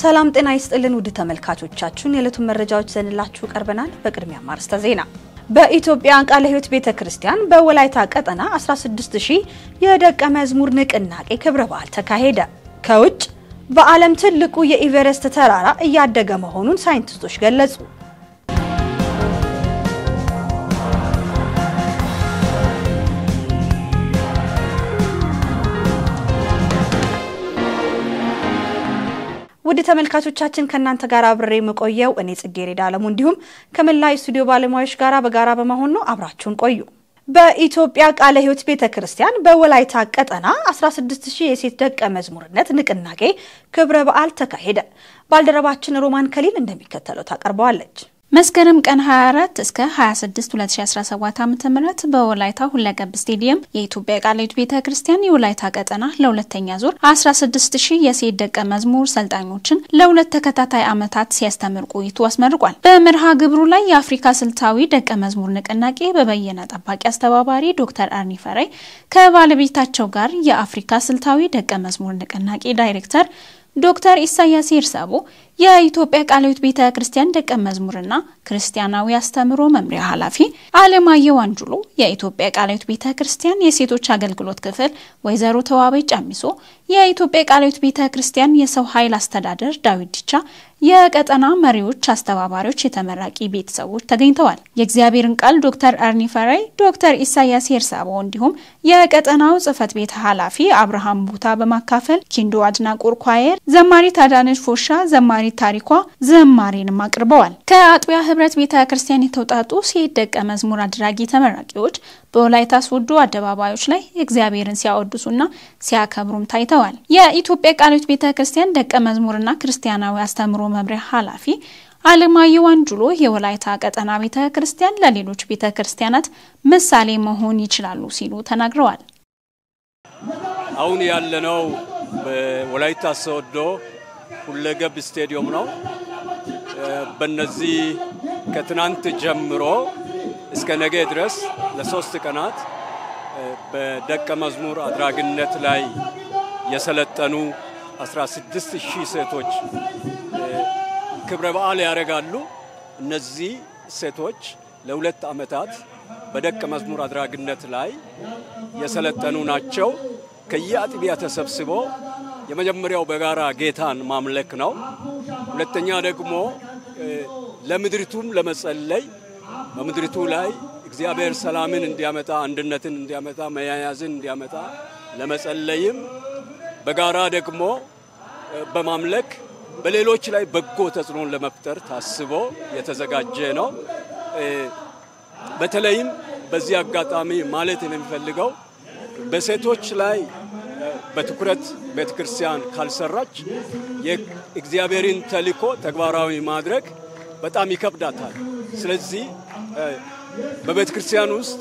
ሰላም ጤና ይስጥልን ውድ ተመልካቾቻችን፣ የዕለቱን መረጃዎች ዘንላችሁ ቀርበናል። በቅድሚያ ማርስተ ዜና። በኢትዮጵያ ቃለ ሕይወት ቤተ ክርስቲያን በወላይታ ቀጠና 16000 የደቀ መዝሙር ንቅናቄ ክብረ በዓል ተካሄደ። ከውጭ በዓለም ትልቁ የኢቨረስት ተራራ እያደገ መሆኑን ሳይንቲስቶች ገለጹ። ውድ ተመልካቾቻችን ከእናንተ ጋር አብሬ የምቆየው እኔ ጽጌረዳ አለሙ እንዲሁም ከመላ ስቱዲዮ ባለሙያዎች ጋር በጋራ በመሆን ነው። አብራችሁን ቆዩ። በኢትዮጵያ ቃለ ሕይወት ቤተ ክርስቲያን በወላይታ ቀጠና 16000 የሴት ደቀ መዝሙርነት ንቅናቄ ክብረ በዓል ተካሄደ። ባልደረባችን ሮማን ከሊል እንደሚከተለው ታቀርበዋለች። መስከረም ቀን 24 እስከ 26 2017 ዓ.ም በወላይታ ሁለገብ ስቴዲየም የኢትዮጵያ ቃለ ሕይወት ቤተ ክርስቲያን የወላይታ ቀጠና ለሁለተኛ ዙር 16000 የሴት ደቀ መዝሙር ሰልጣኞችን ለሁለት ተከታታይ ዓመታት ሲያስተምር ቆይቶ አስመርቋል። በመርሃ ግብሩ ላይ የአፍሪካ ስልታዊ ደቀ መዝሙር ንቅናቄ በበየነ ጠባቂ አስተባባሪ ዶክተር አርኒ ፈራይ ከባለቤታቸው ጋር የአፍሪካ ስልታዊ ደቀ መዝሙር ንቅናቄ ዳይሬክተር ዶክተር ኢሳያስ ይርሳቦ የኢትዮጵያ ቃለ ሕይወት ቤተ ክርስቲያን ደቀ መዝሙርና ክርስቲያናዊ አስተምሮ መምሪያ ኃላፊ አለማየሁ አንጁሎ፣ የኢትዮጵያ ቃለ ሕይወት ቤተ ክርስቲያን የሴቶች አገልግሎት ክፍል ወይዘሮ ተዋበች ጫሚሶ፣ የኢትዮጵያ ቃለ ሕይወት ቤተ ክርስቲያን የሰው ኃይል አስተዳደር ዳዊት ዲቻ፣ የቀጠና መሪዎች፣ አስተባባሪዎች፣ የተመራቂ ቤተሰቦች ተገኝተዋል። የእግዚአብሔርን ቃል ዶክተር አርኒ ፈራይ፣ ዶክተር ኢሳያስ ሄርሳቦ እንዲሁም የቀጠናው ጽህፈት ቤት ኃላፊ አብርሃም ቡታ በማካፈል ኪንዶ አድናቆር ኳየር፣ ዘማሪት አዳነች ፎሻ፣ ዘማሪት ታሪኳ ዘማሬንም አቅርበዋል። ከአጥቢያ ህብረት ቤተ ክርስቲያን የተውጣጡ ሴት ደቀ መዝሙር አድራጊ ተመራቂዎች በወላይታ ሶዶ አደባባዮች ላይ እግዚአብሔርን ሲያወድሱና ሲያከብሩም ታይተዋል። የኢትዮጵያ ቃለ ሕይወት ቤተ ክርስቲያን ደቀ መዝሙርና ክርስቲያናዊ አስተምሮ መምሪያ ኃላፊ አለማየሁ አንጁሎ የወላይታ ቀጠና ቤተ ክርስቲያን ለሌሎች ቤተ ክርስቲያናት ምሳሌ መሆን ይችላሉ ሲሉ ተናግረዋል። አሁን ያለነው በወላይታ ሶዶ ሁለገብ ስቴዲየም ነው። በነዚህ ከትናንት ጀምሮ እስከ ነገ ድረስ ለሶስት ቀናት በደቀ መዝሙር አድራጊነት ላይ የሰለጠኑ 16 ሺህ ሴቶች ክብረ በዓል ያደርጋሉ። እነዚህ ሴቶች ለሁለት ዓመታት በደቀ መዝሙር አድራጊነት ላይ የሰለጠኑ ናቸው። ከየአጥቢያ ተሰብስቦ የመጀመሪያው በጋራ ጌታን ማምለክ ነው። ሁለተኛ ደግሞ ለምድሪቱም ለመጸለይ በምድሪቱ ላይ እግዚአብሔር ሰላምን እንዲያመጣ፣ አንድነትን እንዲያመጣ፣ መያያዝን እንዲያመጣ ለመጸለይም በጋራ ደግሞ በማምለክ በሌሎች ላይ በጎ ተጽዕኖን ለመፍጠር ታስቦ የተዘጋጀ ነው። በተለይም በዚህ አጋጣሚ ማለት የሚፈልገው በሴቶች ላይ በትኩረት ቤተ ክርስቲያን ካልሰራች የእግዚአብሔርን ተልእኮ ተግባራዊ ማድረግ በጣም ይከብዳታል። ስለዚህ በቤተ ክርስቲያን ውስጥ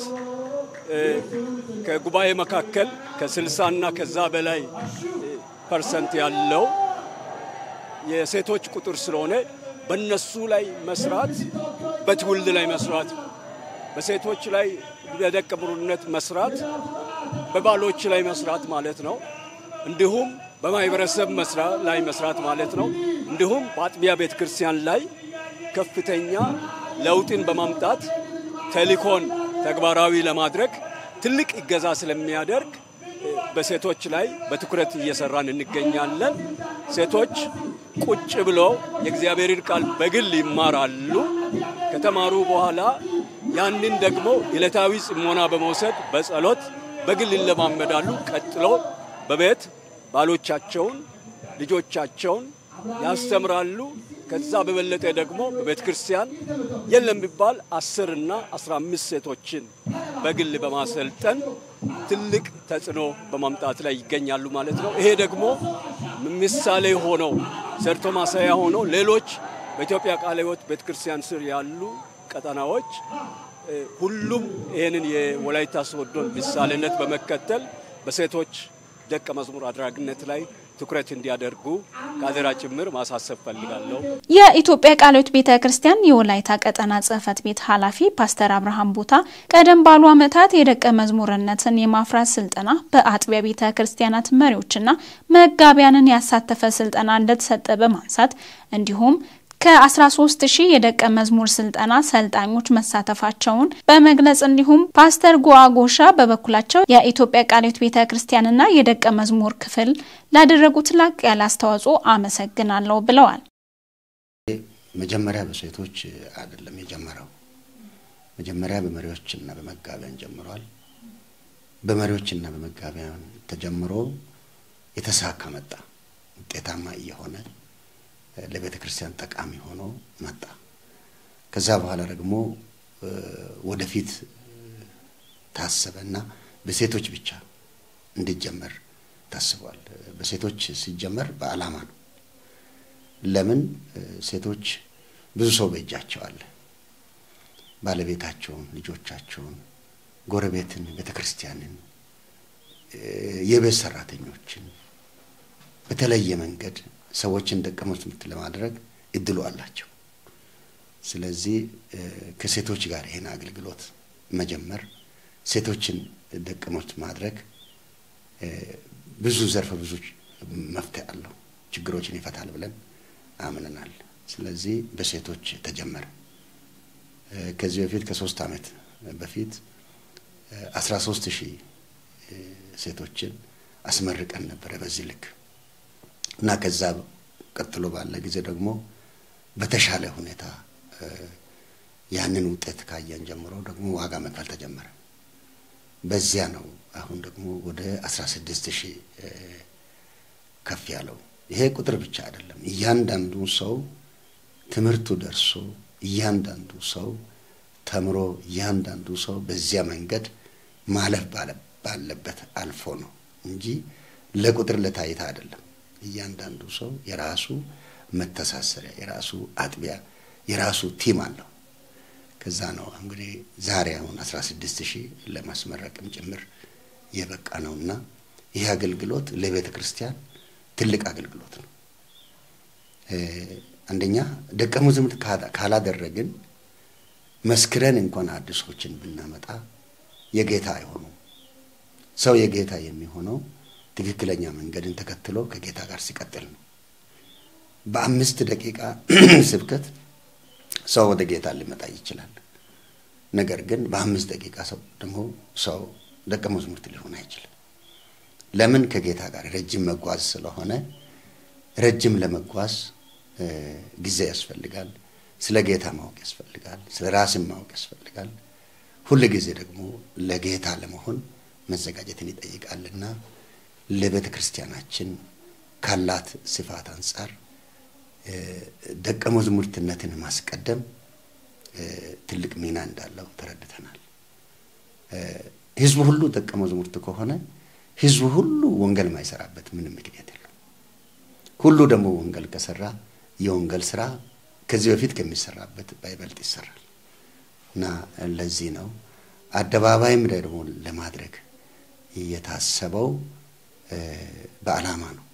ከጉባኤ መካከል ከስልሳና ከዛ በላይ ፐርሰንት ያለው የሴቶች ቁጥር ስለሆነ በእነሱ ላይ መስራት፣ በትውልድ ላይ መስራት፣ በሴቶች ላይ በደቀ መዝሙርነት መስራት በባሎች ላይ መስራት ማለት ነው። እንዲሁም በማህበረሰብ ላይ መስራት ማለት ነው። እንዲሁም በአጥቢያ ቤተ ክርስቲያን ላይ ከፍተኛ ለውጥን በማምጣት ተልእኮን ተግባራዊ ለማድረግ ትልቅ እገዛ ስለሚያደርግ በሴቶች ላይ በትኩረት እየሰራን እንገኛለን። ሴቶች ቁጭ ብለው የእግዚአብሔርን ቃል በግል ይማራሉ። ከተማሩ በኋላ ያንን ደግሞ ዕለታዊ ጽሞና በመውሰድ በጸሎት በግል ይለማመዳሉ። ቀጥሎ በቤት ባሎቻቸውን፣ ልጆቻቸውን ያስተምራሉ። ከዛ በበለጠ ደግሞ በቤተ ክርስቲያን የለም ቢባል አስር እና አስራ አምስት ሴቶችን በግል በማሰልጠን ትልቅ ተጽዕኖ በማምጣት ላይ ይገኛሉ ማለት ነው። ይሄ ደግሞ ምሳሌ ሆነው ሰርቶ ማሳያ ሆነው ሌሎች በኢትዮጵያ ቃለ ሕይወት ቤተ ክርስቲያን ስር ያሉ ቀጠናዎች ሁሉም ይህንን የወላይታ ሶዶን ምሳሌነት በመከተል በሴቶች ደቀ መዝሙር አድራጊነት ላይ ትኩረት እንዲያደርጉ ከአደራ ጭምር ማሳሰብ ፈልጋለሁ። የኢትዮጵያ ቃለ ሕይወት ቤተ ክርስቲያን የወላይታ ቀጠና ጽሕፈት ቤት ኃላፊ ፓስተር አብርሃም ቦታ ቀደም ባሉ ዓመታት የደቀ መዝሙርነትን የማፍራት ስልጠና በአጥቢያ ቤተ ክርስቲያናት መሪዎችና መጋቢያንን ያሳተፈ ስልጠና እንደተሰጠ በማንሳት እንዲሁም ከ13 ሺህ የደቀ መዝሙር ስልጠና ሰልጣኞች መሳተፋቸውን በመግለጽ እንዲሁም ፓስተር ጎአጎሻ በበኩላቸው የኢትዮጵያ ቃለ ሕይወት ቤተ ክርስቲያንና የደቀ መዝሙር ክፍል ላደረጉት ላቅ ያለ አስተዋጽኦ አመሰግናለሁ ብለዋል። መጀመሪያ በሴቶች አይደለም የጀመረው። መጀመሪያ በመሪዎችና በመጋቢያን ጀምሯል። በመሪዎችና በመጋቢያን ተጀምሮ የተሳካ መጣ። ውጤታማ እየሆነ ለቤተ ክርስቲያን ጠቃሚ ሆኖ መጣ። ከዛ በኋላ ደግሞ ወደፊት ታሰበና በሴቶች ብቻ እንዲጀመር ታስቧል። በሴቶች ሲጀመር በዓላማ ነው። ለምን ሴቶች ብዙ ሰው በእጃቸው አለ። ባለቤታቸውን፣ ልጆቻቸውን፣ ጎረቤትን፣ ቤተ ክርስቲያንን፣ የቤት ሰራተኞችን በተለየ መንገድ ሰዎችን ደቀ መዛሙርት ለማድረግ እድሉ አላቸው። ስለዚህ ከሴቶች ጋር ይህን አገልግሎት መጀመር ሴቶችን ደቀ መዛሙርት ማድረግ ብዙ ዘርፈ ብዙ መፍትሄ አለው፣ ችግሮችን ይፈታል ብለን አምነናል። ስለዚህ በሴቶች ተጀመረ። ከዚህ በፊት ከሶስት ዓመት በፊት አስራ ሶስት ሺህ ሴቶችን አስመርቀን ነበረ በዚህ ልክ እና ከዛ ቀጥሎ ባለ ጊዜ ደግሞ በተሻለ ሁኔታ ያንን ውጤት ካየን ጀምሮ ደግሞ ዋጋ መክፈል ተጀመረ። በዚያ ነው አሁን ደግሞ ወደ አስራ ስድስት ሺህ ከፍ ያለው። ይሄ ቁጥር ብቻ አይደለም። እያንዳንዱ ሰው ትምህርቱ ደርሶ እያንዳንዱ ሰው ተምሮ እያንዳንዱ ሰው በዚያ መንገድ ማለፍ ባለበት አልፎ ነው እንጂ ለቁጥር ለታይታ አይደለም። እያንዳንዱ ሰው የራሱ መተሳሰሪያ፣ የራሱ አጥቢያ፣ የራሱ ቲም አለው። ከዛ ነው እንግዲህ ዛሬ አሁን አስራ ስድስት ሺህ ለማስመረቅም ጭምር የበቃ ነውና ይህ አገልግሎት ለቤተ ክርስቲያን ትልቅ አገልግሎት ነው። አንደኛ ደቀ መዛሙርት ካላደረግን መስክረን እንኳን አዲሶችን ብናመጣ የጌታ አይሆኑም። ሰው የጌታ የሚሆነው ትክክለኛ መንገድን ተከትሎ ከጌታ ጋር ሲቀጥል ነው። በአምስት ደቂቃ ስብከት ሰው ወደ ጌታ ሊመጣ ይችላል። ነገር ግን በአምስት ደቂቃ ሰው ደግሞ ሰው ደቀ መዛሙርት ሊሆን አይችልም። ለምን? ከጌታ ጋር ረጅም መጓዝ ስለሆነ ረጅም ለመጓዝ ጊዜ ያስፈልጋል። ስለ ጌታ ማወቅ ያስፈልጋል። ስለ ራስን ማወቅ ያስፈልጋል። ሁል ጊዜ ደግሞ ለጌታ ለመሆን መዘጋጀትን ይጠይቃልና ለቤተ ክርስቲያናችን ካላት ስፋት አንጻር ደቀ መዛሙርትነትን ማስቀደም ትልቅ ሚና እንዳለው ተረድተናል። ህዝቡ ሁሉ ደቀ መዛሙርት ከሆነ ህዝቡ ሁሉ ወንጌል ማይሰራበት ምንም ምክንያት የለም። ሁሉ ደግሞ ወንጌል ከሰራ የወንጌል ስራ ከዚህ በፊት ከሚሰራበት ባይበልጥ ይሰራል እና ለዚህ ነው አደባባይም ደግሞ ለማድረግ የታሰበው በዓላማ ነው።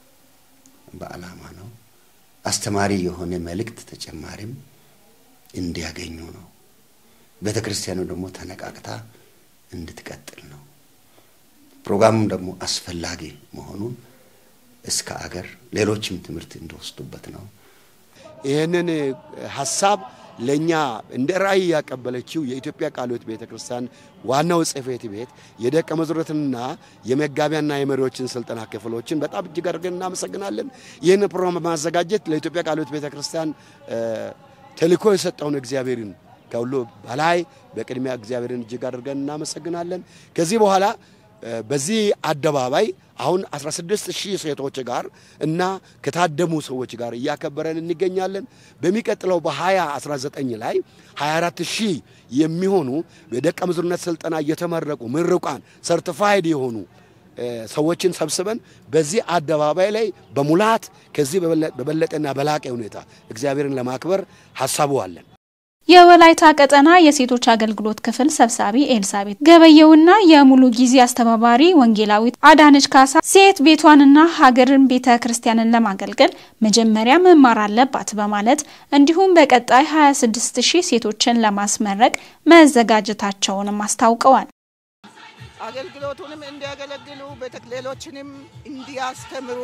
በዓላማ ነው። አስተማሪ የሆነ መልእክት ተጨማሪም እንዲያገኙ ነው። ቤተ ክርስቲያኑ ደግሞ ተነቃቅታ እንድትቀጥል ነው። ፕሮግራሙም ደግሞ አስፈላጊ መሆኑን እስከ አገር ሌሎችም ትምህርት እንዲወስዱበት ነው። ይህንን ሀሳብ ለእኛ እንደ ራእይ ያቀበለችው የኢትዮጵያ ቃለ ሕይወት ቤተ ክርስቲያን ዋናው ጽሕፈት ቤት የደቀ መዛሙርትንና የመጋቢያና የመሪዎችን ስልጠና ክፍሎችን በጣም እጅግ አድርገን እናመሰግናለን። ይህን ፕሮግራም በማዘጋጀት ለኢትዮጵያ ቃለ ሕይወት ቤተ ክርስቲያን ተልእኮ የሰጠውን እግዚአብሔርን ከሁሉ በላይ በቅድሚያ እግዚአብሔርን እጅግ አድርገን እናመሰግናለን። ከዚህ በኋላ በዚህ አደባባይ አሁን 16 ሺህ ሴቶች ጋር እና ከታደሙ ሰዎች ጋር እያከበረን እንገኛለን። በሚቀጥለው በ2019 ላይ 24 ሺህ የሚሆኑ የደቀ መዝሙርነት ስልጠና እየተመረቁ ምሩቃን ሰርቲፋይድ የሆኑ ሰዎችን ሰብስበን በዚህ አደባባይ ላይ በሙላት ከዚህ በበለጠና በላቀ ሁኔታ እግዚአብሔርን ለማክበር ሀሳቡ አለን። የወላይታ ቀጠና የሴቶች አገልግሎት ክፍል ሰብሳቢ ኤልሳቤት ገበየውና የሙሉ ጊዜ አስተባባሪ ወንጌላዊት አዳነች ካሳ ሴት ቤቷንና ሀገርን ቤተ ክርስቲያንን ለማገልገል መጀመሪያ መማር አለባት በማለት እንዲሁም በቀጣይ 26 ሺህ ሴቶችን ለማስመረቅ መዘጋጀታቸውንም አስታውቀዋል። አገልግሎቱንም እንዲያገለግሉ ሌሎችንም እንዲያስተምሩ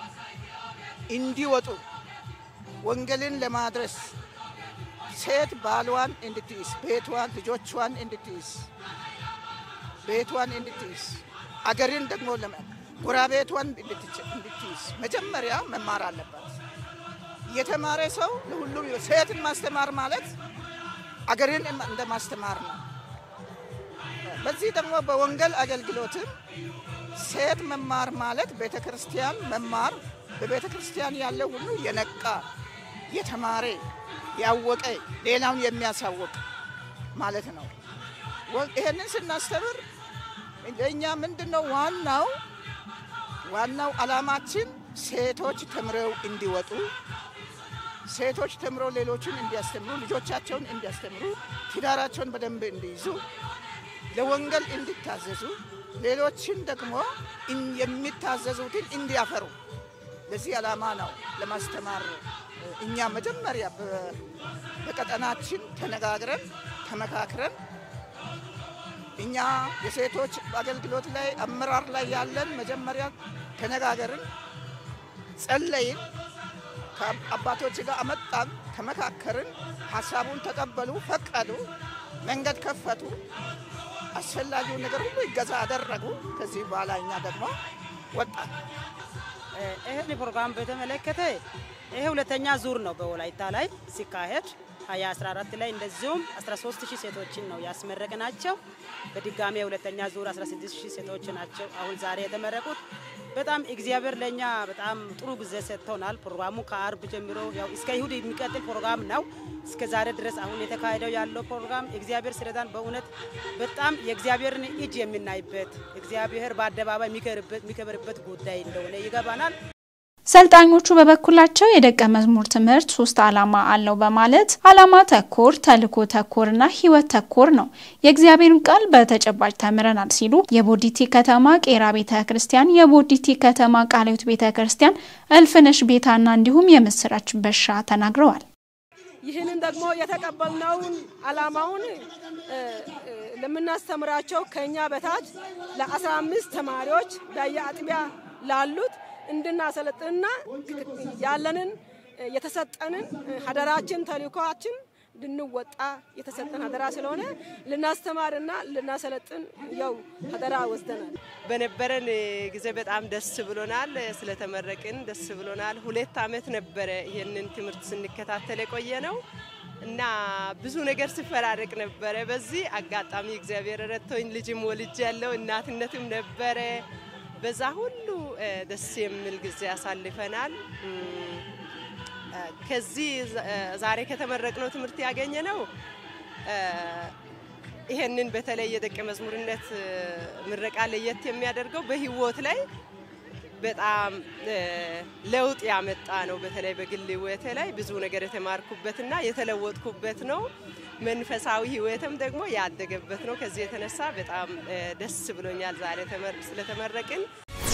እንዲወጡ ወንጌልን ለማድረስ ሴት ባሏን እንድትይዝ ቤቷን ልጆቿን እንድትይዝ ቤቷን እንድትይዝ አገርን ደግሞ ጎረቤቷን እንድትይዝ መጀመሪያ መማር አለባት። የተማረ ሰው ለሁሉም ሴትን ማስተማር ማለት አገርን እንደ ማስተማር ነው። በዚህ ደግሞ በወንጌል አገልግሎትም ሴት መማር ማለት ቤተ ክርስቲያን መማር በቤተ ክርስቲያን ያለ ሁሉ የነቃ የተማረ ያወቀ ሌላውን የሚያሳውቅ ማለት ነው። ይሄንን ስናስተምር ለእኛ ምንድን ነው ዋናው ዋናው ዓላማችን ሴቶች ተምረው እንዲወጡ ሴቶች ተምረው ሌሎችን እንዲያስተምሩ ልጆቻቸውን እንዲያስተምሩ ትዳራቸውን በደንብ እንዲይዙ ለወንጌል እንዲታዘዙ ሌሎችን ደግሞ የሚታዘዙትን እንዲያፈሩ ለዚህ ዓላማ ነው ለማስተማር እኛ መጀመሪያ በቀጠናችን ተነጋግረን ተመካክረን እኛ የሴቶች አገልግሎት ላይ አመራር ላይ ያለን መጀመሪያ ተነጋገርን፣ ጸለይን፣ ከአባቶች ጋር አመጣን፣ ተመካከርን፣ ሀሳቡን ተቀበሉ፣ ፈቀዱ፣ መንገድ ከፈቱ፣ አስፈላጊውን ነገር ሁሉ ይገዛ አደረጉ። ከዚህ በኋላ እኛ ደግሞ ወጣን። ይህን ፕሮግራም በተመለከተ ይሄ ሁለተኛ ዙር ነው በወላይታ ላይ ሲካሄድ 2014 ላይ እንደዚሁም 13 ሺህ ሴቶችን ነው ያስመረቅ ናቸው። በድጋሚ የሁለተኛ ዙር 16 ሺህ ሴቶች ናቸው አሁን ዛሬ የተመረቁት። በጣም እግዚአብሔር ለእኛ በጣም ጥሩ ጊዜ ሰጥቶናል። ፕሮግራሙ ከአርብ ጀምሮ ያው እስከ ይሁድ የሚቀጥል ፕሮግራም ነው። እስከ ዛሬ ድረስ አሁን የተካሄደው ያለው ፕሮግራም እግዚአብሔር ስረዳን በእውነት በጣም የእግዚአብሔርን እጅ የምናይበት እግዚአብሔር በአደባባይ የሚከበርበት ጉዳይ እንደሆነ ይገባናል። ሰልጣኞቹ በበኩላቸው የደቀ መዝሙር ትምህርት ሶስት ዓላማ አለው በማለት ዓላማ ተኮር፣ ተልእኮ ተኮርና ሕይወት ተኮር ነው። የእግዚአብሔርን ቃል በተጨባጭ ተምረናል ሲሉ የቦዲቲ ከተማ ቄራ ቤተ ክርስቲያን፣ የቦዲቲ ከተማ ቃለ ሕይወት ቤተ ክርስቲያን፣ እልፍነሽ ቤታና እንዲሁም የምስራች በሻ ተናግረዋል። ይህንን ደግሞ የተቀበልነውን ዓላማውን ለምናስተምራቸው ከኛ በታች ለአስራ አምስት ተማሪዎች በየአጥቢያ ላሉት እንድናሰለጥንና ያለንን የተሰጠንን ሀደራችን ተልእኮአችን እንድንወጣ የተሰጠን ሀደራ ስለሆነ ልናስተማርና ልናሰለጥን ያው ሀደራ ወስደናል። በነበረን ጊዜ በጣም ደስ ብሎናል። ስለተመረቅን ደስ ብሎናል። ሁለት ዓመት ነበረ ይህንን ትምህርት ስንከታተል የቆየ ነው እና ብዙ ነገር ስፈራረቅ ነበረ። በዚህ አጋጣሚ እግዚአብሔር ረድቶኝ ልጅም ወልጅ ያለው እናትነትም ነበረ። በዛ ሁሉ ደስ የሚል ጊዜ አሳልፈናል። ከዚህ ዛሬ ከተመረቅነው ትምህርት ያገኘ ነው ይሄንን በተለይ የደቀ መዝሙርነት ምረቃ ለየት የሚያደርገው በህይወት ላይ በጣም ለውጥ ያመጣ ነው። በተለይ በግል ህይወቴ ላይ ብዙ ነገር የተማርኩበትና የተለወጥኩበት ነው። መንፈሳዊ ህይወትም ደግሞ ያደገበት ነው። ከዚህ የተነሳ በጣም ደስ ብሎኛል ዛሬ ስለተመረቅን።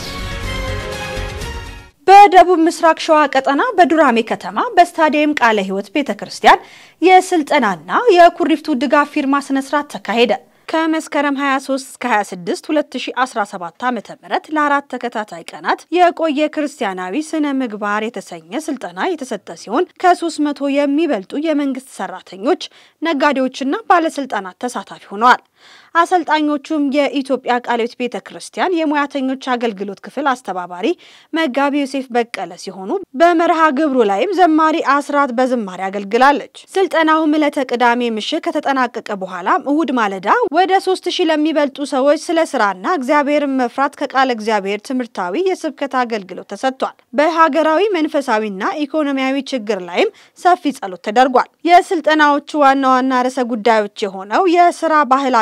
በደቡብ ምስራቅ ሸዋ ቀጠና በዱራሜ ከተማ በስታዲየም ቃለ ሕይወት ቤተ ክርስቲያን የስልጠናና የኩሪፍቱ ድጋፍ ፊርማ ስነስርዓት ተካሄደ። ከመስከረም 23 እስከ 26 2017 ዓ.ም ለአራት ተከታታይ ቀናት የቆየ ክርስቲያናዊ ስነ ምግባር የተሰኘ ስልጠና የተሰጠ ሲሆን ከ300 የሚበልጡ የመንግስት ሰራተኞች፣ ነጋዴዎችና ባለስልጣናት ተሳታፊ ሆነዋል። አሰልጣኞቹም የኢትዮጵያ ቃለ ሕይወት ቤተ ክርስቲያን የሙያተኞች አገልግሎት ክፍል አስተባባሪ መጋቢ ዮሴፍ በቀለ ሲሆኑ በመርሃ ግብሩ ላይም ዘማሪ አስራት በዝማሬ አገልግላለች። ስልጠናውም ዕለተ ቅዳሜ ምሽት ከተጠናቀቀ በኋላም እሁድ ማለዳ ወደ ሶስት ሺህ ለሚበልጡ ሰዎች ስለ ስራና እግዚአብሔርን መፍራት ከቃለ እግዚአብሔር ትምህርታዊ የስብከት አገልግሎት ተሰጥቷል። በሀገራዊ መንፈሳዊና ኢኮኖሚያዊ ችግር ላይም ሰፊ ጸሎት ተደርጓል። የስልጠናዎቹ ዋና ዋና ርዕሰ ጉዳዮች የሆነው የስራ ባህላ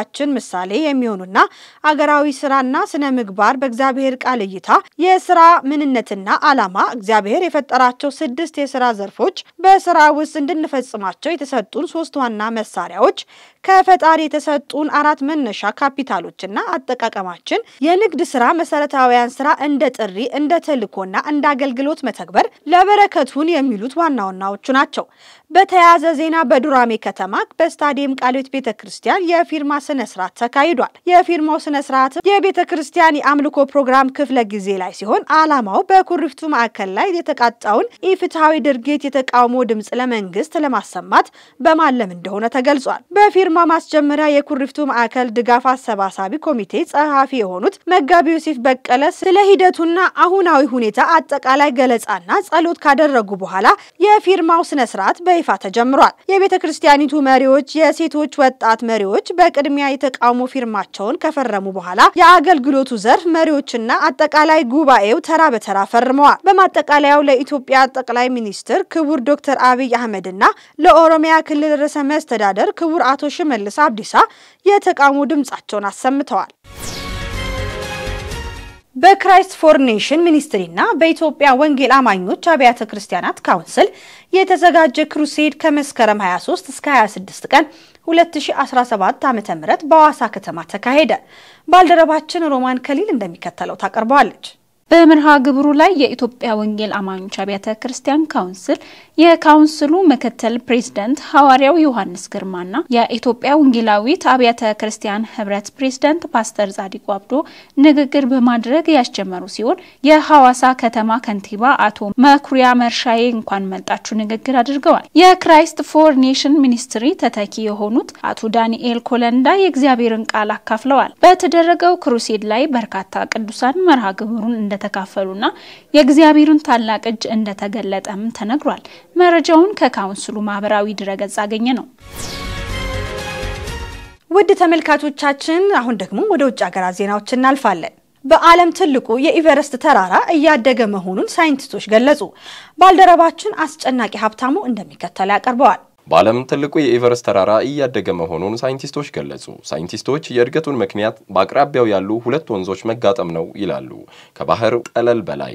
ለሕይወታችን ምሳሌ የሚሆኑና አገራዊ ስራና ስነ ምግባር በእግዚአብሔር ቃል እይታ የስራ ምንነትና ዓላማ እግዚአብሔር የፈጠራቸው ስድስት የስራ ዘርፎች በስራ ውስጥ እንድንፈጽማቸው የተሰጡን ሶስት ዋና መሳሪያዎች ከፈጣሪ የተሰጡን አራት መነሻ ካፒታሎችና አጠቃቀማችን የንግድ ስራ መሰረታዊያን ስራ እንደ ጥሪ እንደ ተልእኮና እንደ አገልግሎት መተግበር ለበረከቱን የሚሉት ዋና ዋናዎቹ ናቸው። በተያያዘ ዜና በዱራሜ ከተማ በስታዲየም ቃልዮት ቤተ ክርስቲያን የፊርማ ስነ ስርዓት ተካሂዷል። የፊርማው ስነ ስርዓት የቤተ ክርስቲያን የአምልኮ ፕሮግራም ክፍለ ጊዜ ላይ ሲሆን ዓላማው በኩሪፍቱ ማዕከል ላይ የተቃጣውን ኢፍትሐዊ ድርጊት የተቃውሞ ድምፅ ለመንግስት ለማሰማት በማለም እንደሆነ ተገልጿል። በፊርማ ማስጀመሪያ የኩሪፍቱ ማዕከል ድጋፍ አሰባሳቢ ኮሚቴ ጸሐፊ የሆኑት መጋቢ ዮሴፍ በቀለ ስለ ሂደቱና አሁናዊ ሁኔታ አጠቃላይ ገለጻና ጸሎት ካደረጉ በኋላ የፊርማው ስነ ስርዓት በይፋ ተጀምሯል። የቤተ ክርስቲያኒቱ መሪዎች፣ የሴቶች ወጣት መሪዎች በቅድሚያ የተቃውሞ ፊርማቸውን ከፈረሙ በኋላ የአገልግሎቱ ዘርፍ መሪዎችና አጠቃላይ ጉባኤው ተራ በተራ ፈርመዋል። በማጠቃለያው ለኢትዮጵያ ጠቅላይ ሚኒስትር ክቡር ዶክተር አብይ አህመድና ለኦሮሚያ ክልል ርዕሰ መስተዳደር ክቡር አቶ ሽመልስ አብዲሳ የተቃውሞ ድምጻቸውን አሰምተዋል። በክራይስት ፎር ኔሽን ሚኒስትሪና በኢትዮጵያ ወንጌል አማኞች አብያተ ክርስቲያናት ካውንስል የተዘጋጀ ክሩሴድ ከመስከረም 23 እስከ 26 ቀን 2017 ዓ.ም በሐዋሳ ከተማ ተካሄደ። ባልደረባችን ሮማን ከሊል እንደሚከተለው ታቀርበዋለች። በመርሃ ግብሩ ላይ የኢትዮጵያ ወንጌል አማኞች አብያተ ክርስቲያን ካውንስል የካውንስሉ ምክትል ፕሬዝደንት ሐዋርያው ዮሐንስ ግርማና የኢትዮጵያ ወንጌላዊት አብያተ ክርስቲያን ህብረት ፕሬዝደንት ፓስተር ጻዲቁ አብዶ ንግግር በማድረግ ያስጀመሩ ሲሆን የሐዋሳ ከተማ ከንቲባ አቶ መኩሪያ መርሻዬ እንኳን መጣችሁ ንግግር አድርገዋል። የክራይስት ፎር ኔሽን ሚኒስትሪ ተተኪ የሆኑት አቶ ዳንኤል ኮለንዳ የእግዚአብሔርን ቃል አካፍለዋል። በተደረገው ክሩሴድ ላይ በርካታ ቅዱሳን መርሃ ግብሩን እንደተካፈሉና የእግዚአብሔርን ታላቅ እጅ እንደተገለጠም ተነግሯል። መረጃውን ከካውንስሉ ማህበራዊ ድረገጽ አገኘ ነው። ውድ ተመልካቾቻችን አሁን ደግሞ ወደ ውጭ ሀገራት ዜናዎች እናልፋለን። በዓለም ትልቁ የኢቨረስት ተራራ እያደገ መሆኑን ሳይንቲስቶች ገለጹ። ባልደረባችን አስጨናቂ ሀብታሙ እንደሚከተለው ያቀርበዋል። በዓለም ትልቁ የኤቨረስት ተራራ እያደገ መሆኑን ሳይንቲስቶች ገለጹ። ሳይንቲስቶች የእድገቱን ምክንያት በአቅራቢያው ያሉ ሁለት ወንዞች መጋጠም ነው ይላሉ። ከባህር ጠለል በላይ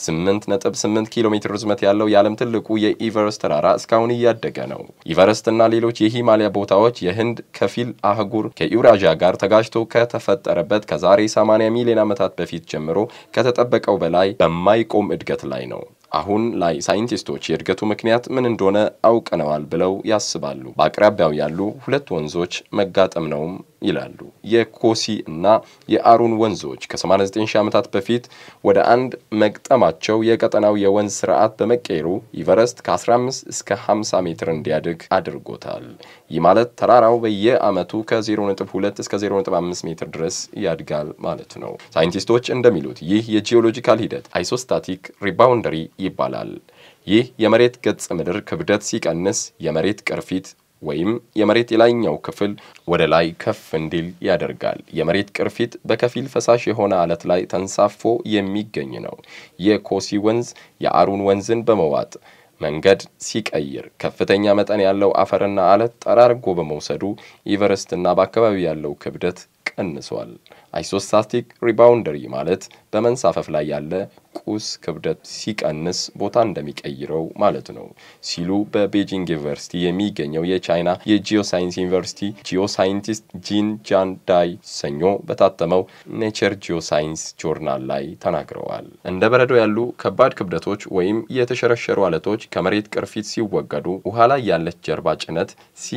8.8 ኪሎ ሜትር ርዝመት ያለው የዓለም ትልቁ የኢቨረስት ተራራ እስካሁን እያደገ ነው። ኢቨረስት እና ሌሎች የሂማሊያ ቦታዎች የህንድ ከፊል አህጉር ከዩራዥያ ጋር ተጋጅቶ ከተፈጠረበት ከዛሬ 80 ሚሊዮን ዓመታት በፊት ጀምሮ ከተጠበቀው በላይ በማይቆም እድገት ላይ ነው። አሁን ላይ ሳይንቲስቶች የእድገቱ ምክንያት ምን እንደሆነ አውቀነዋል ብለው ያስባሉ። በአቅራቢያው ያሉ ሁለት ወንዞች መጋጠም ነውም ይላሉ። የኮሲ እና የአሩን ወንዞች ከ89 ሺህ ዓመታት በፊት ወደ አንድ መግጠማቸው የቀጠናው የወንዝ ስርዓት በመቀየሩ ኢቨረስት ከ15 እስከ 50 ሜትር እንዲያድግ አድርጎታል። ይህ ማለት ተራራው በየዓመቱ ከ0.2 እስከ 0.5 ሜትር ድረስ ያድጋል ማለት ነው። ሳይንቲስቶች እንደሚሉት ይህ የጂኦሎጂካል ሂደት አይሶስታቲክ ሪባውንደሪ ይባላል። ይህ የመሬት ገጽ ምድር ክብደት ሲቀንስ የመሬት ቅርፊት ወይም የመሬት የላይኛው ክፍል ወደ ላይ ከፍ እንዲል ያደርጋል። የመሬት ቅርፊት በከፊል ፈሳሽ የሆነ አለት ላይ ተንሳፎ የሚገኝ ነው። የኮሲ ወንዝ የአሩን ወንዝን በመዋጥ መንገድ ሲቀይር ከፍተኛ መጠን ያለው አፈርና አለት ጠራርጎ በመውሰዱ ኢቨረስትና በአካባቢው ያለው ክብደት ቀንሷል። አይሶስታቲክ ሪባውንደሪ ማለት በመንሳፈፍ ላይ ያለ ቁስ ክብደት ሲቀንስ ቦታ እንደሚቀይረው ማለት ነው ሲሉ በቤጂንግ ዩኒቨርሲቲ የሚገኘው የቻይና የጂኦሳይንስ ዩኒቨርሲቲ ጂኦሳይንቲስት ጂን ጃን ዳይ ሰኞ በታተመው ኔቸር ጂኦሳይንስ ጆርናል ላይ ተናግረዋል። እንደ በረዶ ያሉ ከባድ ክብደቶች ወይም የተሸረሸሩ አለቶች ከመሬት ቅርፊት ሲወገዱ ውሃ ላይ ያለች ጀርባ ጭነት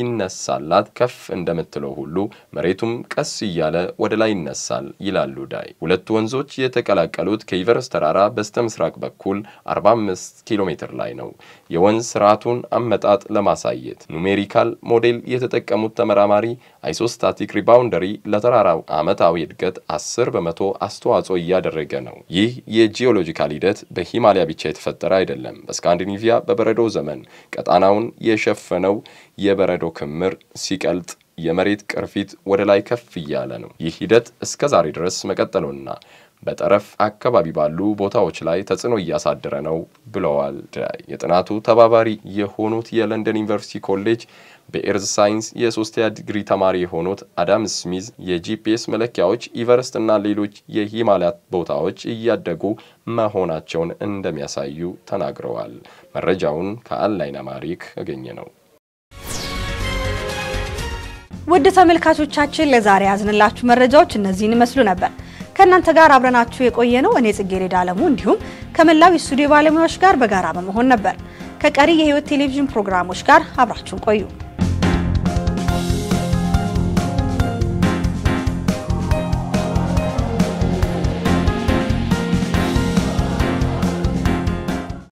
ሲነሳላት ከፍ እንደምትለው ሁሉ መሬቱም ቀስ እያለ ወደ ላይ ይነሳል ይላሉ ዳይ። ሁለቱ ወንዞች የተቀላቀሉት ከኢቨረስት ተራራ በስተ ምስራቅ በኩል 45 ኪሎ ሜትር ላይ ነው። የወንዝ ስርዓቱን አመጣጥ ለማሳየት ኑሜሪካል ሞዴል የተጠቀሙት ተመራማሪ አይሶስታቲክ ሪባውንደሪ ለተራራው ዓመታዊ እድገት 10 በመቶ አስተዋጽኦ እያደረገ ነው። ይህ የጂኦሎጂካል ሂደት በሂማሊያ ብቻ የተፈጠረ አይደለም። በስካንዲኔቪያ በበረዶ ዘመን ቀጣናውን የሸፈነው የበረዶ ክምር ሲቀልጥ የመሬት ቅርፊት ወደ ላይ ከፍ እያለ ነው። ይህ ሂደት እስከ ዛሬ ድረስ መቀጠሉና በጠረፍ አካባቢ ባሉ ቦታዎች ላይ ተጽዕኖ እያሳደረ ነው ብለዋል። የጥናቱ ተባባሪ የሆኑት የለንደን ዩኒቨርሲቲ ኮሌጅ በኤርዝ ሳይንስ የሶስተኛ ዲግሪ ተማሪ የሆኑት አዳም ስሚዝ የጂፒኤስ መለኪያዎች ኢቨረስት እና ሌሎች የሂማላያ ቦታዎች እያደጉ መሆናቸውን እንደሚያሳዩ ተናግረዋል። መረጃውን ከአንላይን አማሪክ ያገኘ ነው። ውድ ተመልካቾቻችን ለዛሬ ያዝንላችሁ መረጃዎች እነዚህን ይመስሉ ነበር። ከእናንተ ጋር አብረናችሁ የቆየ ነው እኔ ጽጌረዳ አለሙ እንዲሁም ከመላው የስቱዲዮ ባለሙያዎች ጋር በጋራ በመሆን ነበር። ከቀሪ የህይወት ቴሌቪዥን ፕሮግራሞች ጋር አብራችሁን ቆዩ።